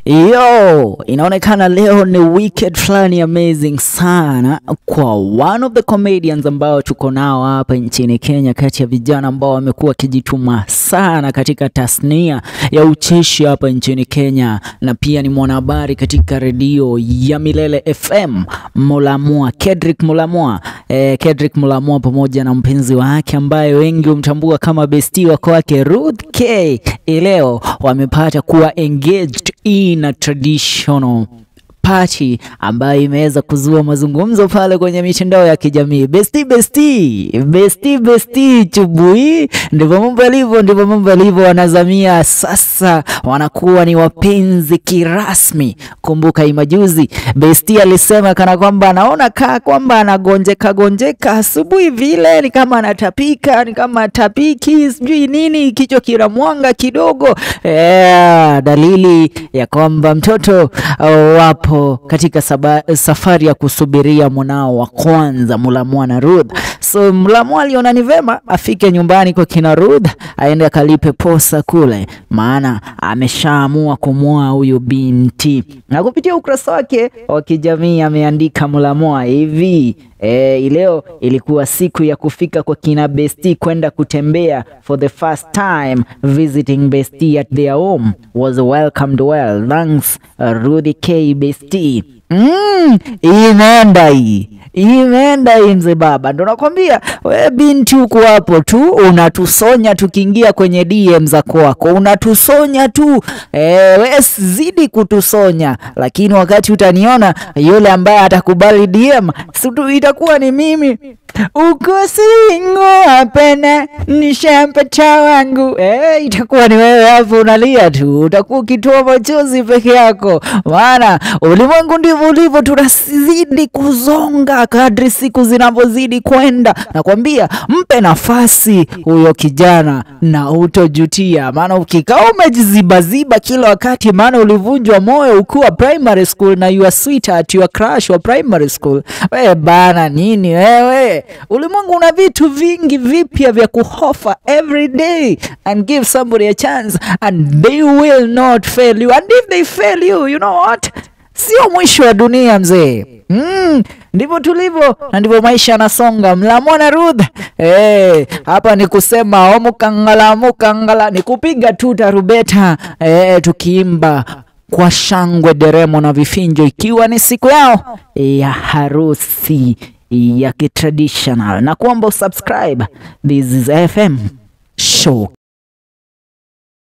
Yo, inaonekana leo ni weekend fulani amazing sana kwa one of the comedians ambao tuko nao hapa nchini Kenya, kati ya vijana ambao wamekuwa wakijituma sana katika tasnia ya ucheshi hapa nchini Kenya, na pia ni mwanahabari katika redio ya Milele FM, Mulamwa Kedrick Mulamwa. Eh, Kedrick Mulamwa pamoja na mpenzi wake ambaye wengi humtambua kama besti wako wake Ruth K, leo wamepata kuwa engaged in a traditional party ambayo imeweza kuzua mazungumzo pale kwenye mitandao ya kijamii. Besti besti besti besti chubui, ndivyo mambo yalivyo, ndivyo mambo yalivyo. Wanazamia sasa wanakuwa ni wapenzi kirasmi. Kumbuka imajuzi besti alisema kana kwamba anaona kaa kwamba anagonjeka gonjeka asubuhi vile, ni kama anatapika, ni kama atapiki, sijui nini, kichwa kinamwanga kidogo. Yeah, dalili ya kwamba mtoto uh, wapo katika saba, safari ya kusubiria mwanao wa kwanza Mulamwa na Ruth. So Mulamwa aliona ni vema afike nyumbani kwa kina Ruth aende akalipe posa kule, maana ameshaamua kumwoa huyu binti, na kupitia ukurasa wake wa kijamii ameandika Mulamwa hivi E, leo ilikuwa siku ya kufika kwa kina Besti kwenda kutembea for the first time visiting Besti at their home was welcomed well thanks uh, Rudy K Besti. Mm, imeenda hii imeenda hii mzee baba, ndo nakwambia we binti, huko hapo tu unatusonya, tukiingia kwenye DM za kwako unatusonya tu e, we zidi kutusonya, lakini wakati utaniona yule ambaye atakubali DM situ itakuwa ni mimi uko singo hapana, nishampata wangu eh, itakuwa ni wewe hapo unalia tu, utakuwa ukitoa machozi peke yako, maana ulimwengu ndivyo ulivyo, tunazidi kuzonga kadri siku zinavyozidi kwenda. Nakwambia mpe nafasi huyo kijana na utojutia, maana ukikaa umejizibaziba kila wakati, maana ulivunjwa moyo ukiwa primary school na your sweetheart, your crush wa primary school. We bana nini wewe Ulimwengu una vitu vingi vipya vya kuhofa every day and give somebody a chance and they will not fail you and if they fail you you know what, sio mwisho wa dunia mzee. Mm, ndivyo tulivyo na ndivyo maisha yanasonga. Mulamwa na Ruth eh, hapa ni kusema omukangala mukangala, ni kupiga tu tarubeta eh, tukiimba kwa shangwe, deremo na vifinjo, ikiwa ni siku yao ya harusi ya kitraditional na kuomba usubscribe. This is FM show